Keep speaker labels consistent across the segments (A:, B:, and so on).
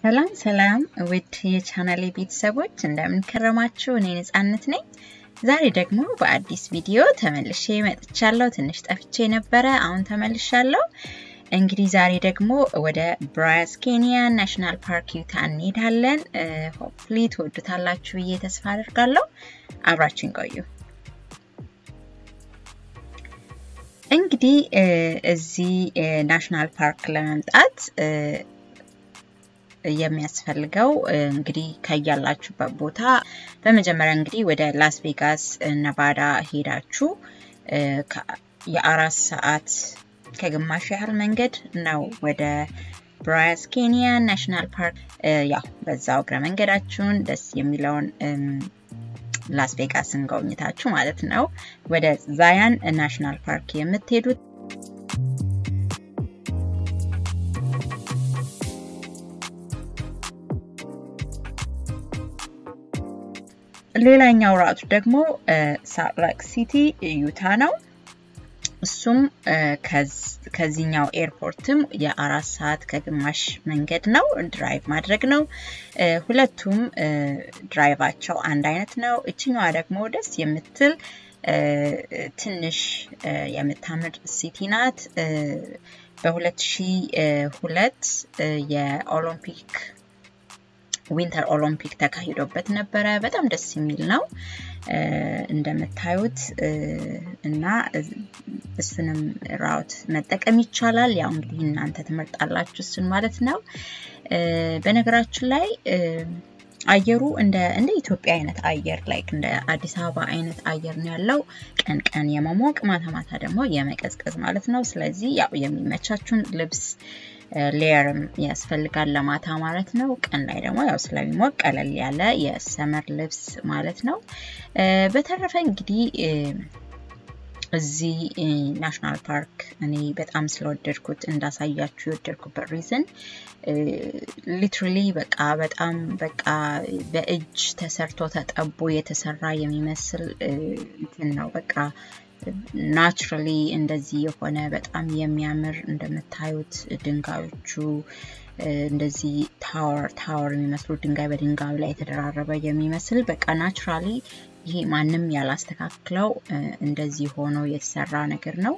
A: ሰላም ሰላም ውድ የቻናሌ ቤተሰቦች እንደምን ከረማችሁ? እኔ ነጻነት ነኝ። ዛሬ ደግሞ በአዲስ ቪዲዮ ተመልሼ መጥቻለሁ። ትንሽ ጠፍቼ ነበረ፣ አሁን ተመልሻለሁ። እንግዲህ ዛሬ ደግሞ ወደ ብራያዝ ኬንያ ናሽናል ፓርክ ዩታ እንሄዳለን። ሆፕሊ ትወዱታላችሁ ብዬ ተስፋ አደርጋለሁ። አብራችን ቆዩ። እንግዲህ እዚህ ናሽናል ፓርክ ለመምጣት የሚያስፈልገው እንግዲህ ከያላችሁበት ቦታ በመጀመሪያ እንግዲህ ወደ ላስ ቬጋስ ነቫዳ ሄዳችሁ የአራት ሰዓት ከግማሽ ያህል መንገድ ነው ወደ ብራያዝ ኬንያ ናሽናል ፓርክ። ያው በዛው እግረ መንገዳችሁን ደስ የሚለውን ላስ ቬጋስን ጎብኝታችሁ ማለት ነው ወደ ዛያን ናሽናል ፓርክ የምትሄዱት። ሌላኛው ራቱ ደግሞ ሳልት ሌክ ሲቲ ዩታ ነው። እሱም ከዚህኛው ኤርፖርትም የአራት ሰዓት ከግማሽ መንገድ ነው፣ ድራይቭ ማድረግ ነው። ሁለቱም ድራይቫቸው አንድ አይነት ነው። እችኛዋ ደግሞ ደስ የምትል ትንሽ የምታምር ሲቲ ናት። በ2002 የኦሎምፒክ ዊንተር ኦሎምፒክ ተካሂዶበት ነበረ። በጣም ደስ የሚል ነው እንደምታዩት እና እሱንም ራውት መጠቀም ይቻላል። ያው እንግዲህ እናንተ ትመርጣላችሁ እሱን ማለት ነው። በነገራችን ላይ አየሩ እንደ እንደ ኢትዮጵያ አይነት አየር ላይክ እንደ አዲስ አበባ አይነት አየር ነው ያለው። ቀን ቀን የመሞቅ ማታ ማታ ደግሞ የመቀዝቀዝ ማለት ነው። ስለዚህ ያው የሚመቻችሁን ልብስ ሌየርም ያስፈልጋል ለማታ ማለት ነው። ቀን ላይ ደግሞ ያው ስለሚሞቅ ቀለል ያለ የሰመር ልብስ ማለት ነው። በተረፈ እንግዲህ እዚህ ናሽናል ፓርክ እኔ በጣም ስለወደድኩት እንዳሳያችሁ የወደድኩበት ሪዝን ሊትራሊ በቃ በጣም በቃ በእጅ ተሰርቶ ተጠቦ የተሰራ የሚመስል እንትን ነው በቃ ናቹራሊ እንደዚህ የሆነ በጣም የሚያምር እንደምታዩት ድንጋዮቹ እንደዚህ ታወር ታወር የሚመስሉ ድንጋይ በድንጋዩ ላይ የተደራረበ የሚመስል በቃ ናቹራሊ ይሄ ማንም ያላስተካክለው እንደዚህ ሆኖ የተሰራ ነገር ነው።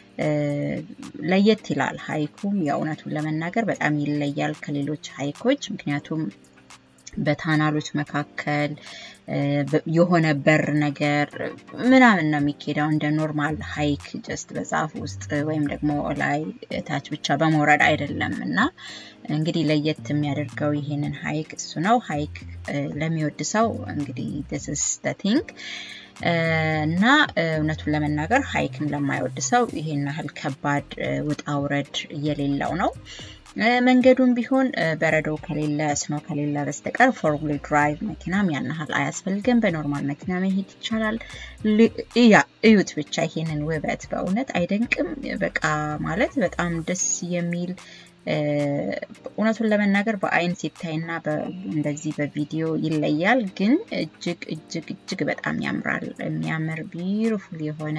A: ለየት ይላል። ሀይኩም የእውነቱን ለመናገር በጣም ይለያል ከሌሎች ሀይኮች ምክንያቱም በታናሎች መካከል የሆነ በር ነገር ምናምን ነው የሚኬደው እንደ ኖርማል ሀይክ ጀስት በዛፍ ውስጥ ወይም ደግሞ ላይ ታች ብቻ በመውረድ አይደለም። እና እንግዲህ ለየት የሚያደርገው ይሄንን ሀይክ እሱ ነው። ሀይክ ለሚወድ ሰው እንግዲህ ስ ቲንግ እና እውነቱን ለመናገር ሀይክን ለማይወድ ሰው ይሄን ያህል ከባድ ውጣ ውረድ የሌለው ነው። መንገዱም ቢሆን በረዶ ከሌለ ስኖ ከሌለ በስተቀር ፎር ዊል ድራይቭ መኪናም ያን ያህል አያስፈልግም። በኖርማል መኪና መሄድ ይቻላል። ያ እዩት ብቻ ይሄንን ውበት በእውነት አይደንቅም? በቃ ማለት በጣም ደስ የሚል እውነቱን ለመናገር በአይን ሲታይና እንደዚህ በቪዲዮ ይለያል፣ ግን እጅግ እጅግ እጅግ በጣም ያምራል። የሚያምር ቢዩቲፉል የሆነ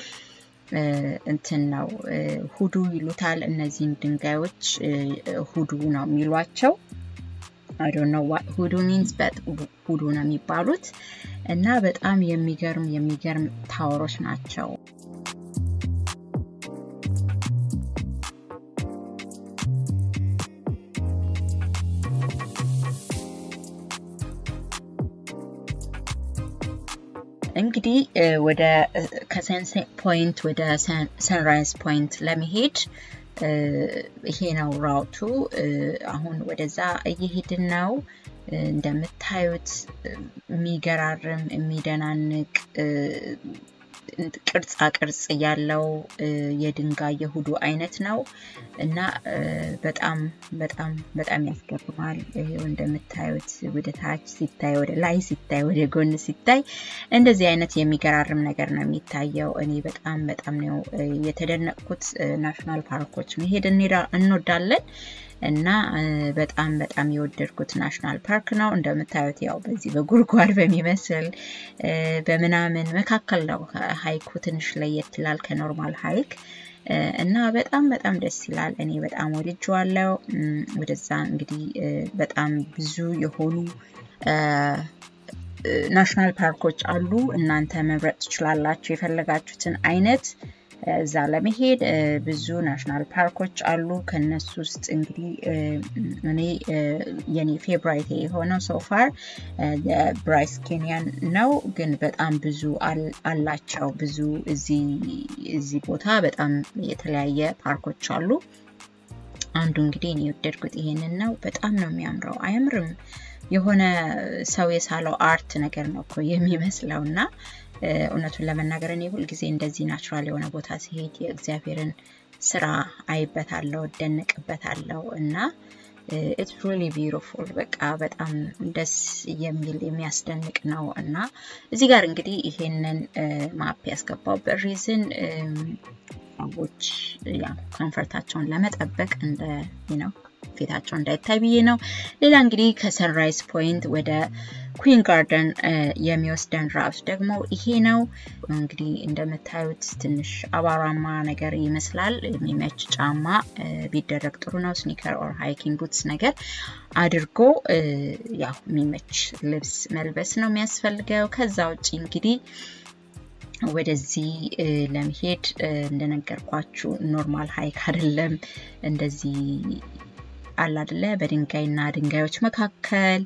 A: እንትን ነው። ሁዱ ይሉታል እነዚህን ድንጋዮች ሁዱ ነው የሚሏቸው። አይ ዶንት ኖ ዋት ሁዱ ሚንስ በት ሁዱ ነው የሚባሉት እና በጣም የሚገርም የሚገርም ታወሮች ናቸው። እንግዲህ ወደ ከሰንሴት ፖይንት ወደ ሰንራይዝ ፖይንት ለመሄድ ይሄ ነው ራውቱ። አሁን ወደዛ እየሄድን ነው። እንደምታዩት የሚገራርም የሚደናንቅ ቅርጻ ቅርጽ ያለው የድንጋይ የሁዱ አይነት ነው እና በጣም በጣም በጣም ያስገርማል። ይሄው እንደምታዩት ወደ ታች ሲታይ፣ ወደ ላይ ሲታይ፣ ወደ ጎን ሲታይ እንደዚህ አይነት የሚገራርም ነገር ነው የሚታየው። እኔ በጣም በጣም ነው የተደነቅኩት። ናሽናል ፓርኮች መሄድ እንወዳለን እና በጣም በጣም የወደድኩት ናሽናል ፓርክ ነው። እንደምታዩት ያው በዚህ በጉድጓድ በሚመስል በምናምን መካከል ነው ሀይኩ ትንሽ ለየት ይላል ከኖርማል ሀይክ እና በጣም በጣም ደስ ይላል። እኔ በጣም ወድጄዋለሁ። ወደዛ እንግዲህ በጣም ብዙ የሆኑ ናሽናል ፓርኮች አሉ። እናንተ መምረጥ ትችላላችሁ የፈለጋችሁትን አይነት እዛ ለመሄድ ብዙ ናሽናል ፓርኮች አሉ። ከነሱ ውስጥ እንግዲህ እኔ የኔ ፌብራይት የሆነው ሶፋር የብራይስ ኬንያን ነው። ግን በጣም ብዙ አላቸው። ብዙ እዚህ ቦታ በጣም የተለያየ ፓርኮች አሉ። አንዱ እንግዲህ እኔ የወደድኩት ይሄንን ነው። በጣም ነው የሚያምረው። አያምርም? የሆነ ሰው የሳለው አርት ነገር ነው እኮ የሚመስለው እና እውነቱን ለመናገር እኔ ሁልጊዜ እንደዚህ ናቹራል የሆነ ቦታ ሲሄድ የእግዚአብሔርን ስራ አይበታለሁ፣ እደነቅበታለሁ እና ኢትስ ሪሊ ቢዩቲፉል በቃ በጣም ደስ የሚል የሚያስደንቅ ነው እና እዚህ ጋር እንግዲህ ይሄንን ማፕ ያስገባውበት ሪዝን ሰዎች ያ ኮንፈርታቸውን ለመጠበቅ እንደ ነው ፊታቸው እንዳይታይ ብዬ ነው። ሌላ እንግዲህ ከሰንራይዝ ፖይንት ወደ ኩዊን ጋርደን የሚወስደን ራሱ ደግሞ ይሄ ነው። እንግዲህ እንደምታዩት ትንሽ አቧራማ ነገር ይመስላል። የሚመች ጫማ ቢደረግ ጥሩ ነው። ስኒከር ኦር ሃይኪንግ ቡትስ ነገር አድርጎ ያው የሚመች ልብስ መልበስ ነው የሚያስፈልገው። ከዛ ውጭ እንግዲህ ወደዚህ ለመሄድ እንደነገርኳችሁ ኖርማል ሀይክ አይደለም። እንደዚህ አለ አይደለ በድንጋይና ድንጋዮች መካከል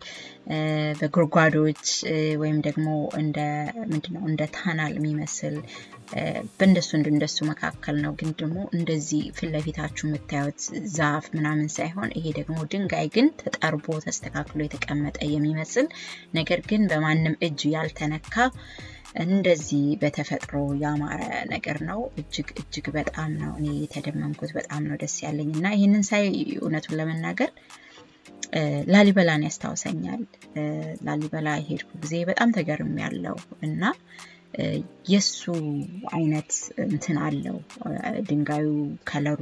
A: በጉድጓዶች ወይም ደግሞ እንደ ምንድነው እንደ ታናል የሚመስል በእንደሱ እንደሱ መካከል ነው። ግን ደግሞ እንደዚህ ፊት ለፊታችሁ የምታዩት ዛፍ ምናምን ሳይሆን ይሄ ደግሞ ድንጋይ ግን ተጠርቦ ተስተካክሎ የተቀመጠ የሚመስል ነገር ግን በማንም እጅ ያልተነካ እንደዚህ በተፈጥሮ ያማረ ነገር ነው። እጅግ እጅግ በጣም ነው እኔ የተደመምኩት። በጣም ነው ደስ ያለኝ እና ይህንን ሳይ እውነቱን ለመናገር ላሊበላን ያስታውሰኛል። ላሊበላ የሄድኩ ጊዜ በጣም ተገርም ያለው እና የሱ አይነት እንትን አለው ድንጋዩ፣ ከለሩ፣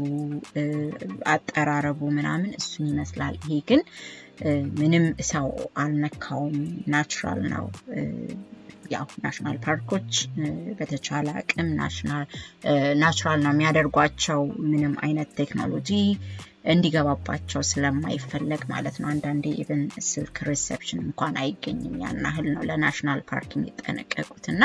A: አጠራረቡ ምናምን እሱን ይመስላል። ይሄ ግን ምንም ሰው አልነካውም፣ ናቹራል ነው። ያው ናሽናል ፓርኮች በተቻለ አቅም ናቹራል ነው የሚያደርጓቸው ምንም አይነት ቴክኖሎጂ እንዲገባባቸው ስለማይፈለግ ማለት ነው። አንዳንዴ ኢቨን ስልክ ሪሴፕሽን እንኳን አይገኝም። ያን ያህል ነው ለናሽናል ፓርክ የሚጠነቀቁት እና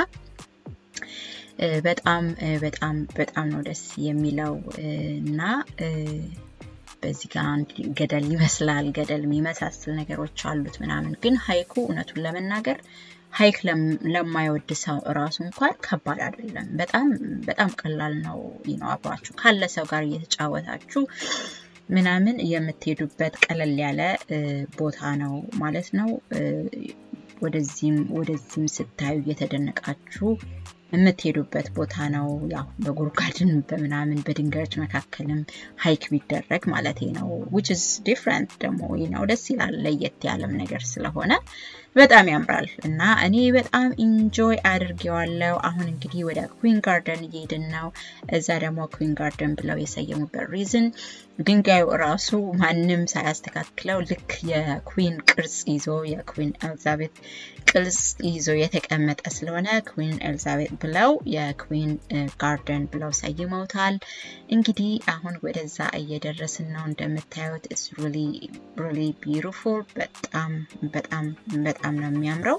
A: በጣም በጣም በጣም ነው ደስ የሚለው እና በዚህ ጋር ገደል ይመስላል ገደል የሚመሳስል ነገሮች አሉት ምናምን ግን ሀይኩ እውነቱን ለመናገር ሀይክ ለማይወድ ሰው እራሱ እንኳን ከባድ አይደለም። በጣም በጣም ቀላል ነው ነው አብራችሁ ካለ ሰው ጋር እየተጫወታችሁ ምናምን የምትሄዱበት ቀለል ያለ ቦታ ነው ማለት ነው። ወደዚህም ወደዚህም ስታዩ እየተደነቃችሁ የምትሄዱበት ቦታ ነው። ያው በጉድጓድን በምናምን በድንጋዮች መካከልም ሀይክ ቢደረግ ማለት ነው። ዊች ኢዝ ዲፍረንት ደግሞ ነው ደስ ይላል። ለየት ያለም ነገር ስለሆነ በጣም ያምራል እና እኔ በጣም ኢንጆይ አድርጌዋለሁ። አሁን እንግዲህ ወደ ኩዊን ጋርደን እየሄድን ነው። እዛ ደግሞ ኩዊን ጋርደን ብለው የሰየሙበት ሪዝን ድንጋዩ እራሱ ማንም ሳያስተካክለው ልክ የኩዊን ቅርጽ ይዞ የኩዊን ኤልዛቤት ቅርጽ ይዞ የተቀመጠ ስለሆነ ኩዊን ኤልዛቤት ብለው የኩዊን ጋርደን ብለው ሰይመውታል። እንግዲህ አሁን ወደዛ እየደረስን ነው። እንደምታዩት ኢትስ ሪሊ ሪሊ ቢዩቲፉል በጣም በጣም በጣም ነው የሚያምረው።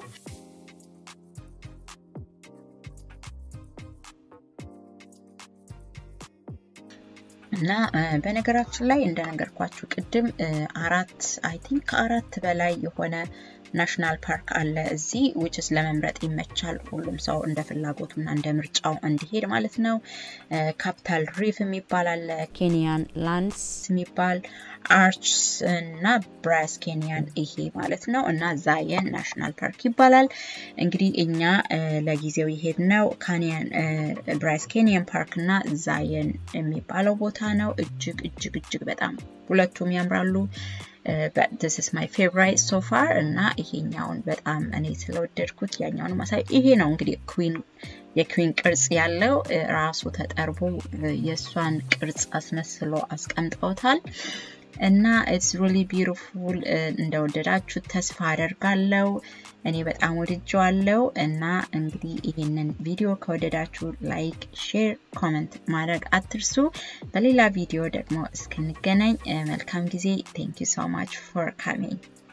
A: እና በነገራችን ላይ እንደነገርኳችሁ ቅድም አራት አይ ቲንክ ከአራት በላይ የሆነ ናሽናል ፓርክ አለ እዚህ ዊችስ ለመምረጥ ይመቻል። ሁሉም ሰው እንደ ፍላጎቱና እንደ ምርጫው እንዲሄድ ማለት ነው። ካፒታል ሪፍ የሚባል አለ፣ ኬንያን ላንድስ የሚባል አርችስ እና ብራስ ኬንያን ይሄ ማለት ነው እና ዛየን ናሽናል ፓርክ ይባላል። እንግዲህ እኛ ለጊዜው የሄድነው ካኒያን ብራስ ኬንያን ፓርክ እና ዛየን የሚባለው ቦታ ነው። እጅግ እጅግ እጅግ በጣም ሁለቱም ያምራሉ። ስ ስ ማይ ፌቨራይት ሶፋር እና ይሄኛውን በጣም እኔ ስለወደድኩት ያኛውን ማሳይ ይሄ ነው እንግዲህ ኩዊን የኩዊን ቅርጽ ያለው ራሱ ተጠርቦ የእሷን ቅርጽ አስመስሎ አስቀምጠውታል። እና ኢትስ ሪሊ ቢዩቲፉል እንደወደዳችሁ ተስፋ አደርጋለሁ። እኔ በጣም ወድጀዋለሁ እና እንግዲህ ይህንን ቪዲዮ ከወደዳችሁ ላይክ፣ ሼር፣ ኮመንት ማድረግ አትርሱ። በሌላ ቪዲዮ ደግሞ እስክንገናኝ መልካም ጊዜ። ቴንክ ዩ ሶ ማች ፎር ካሚንግ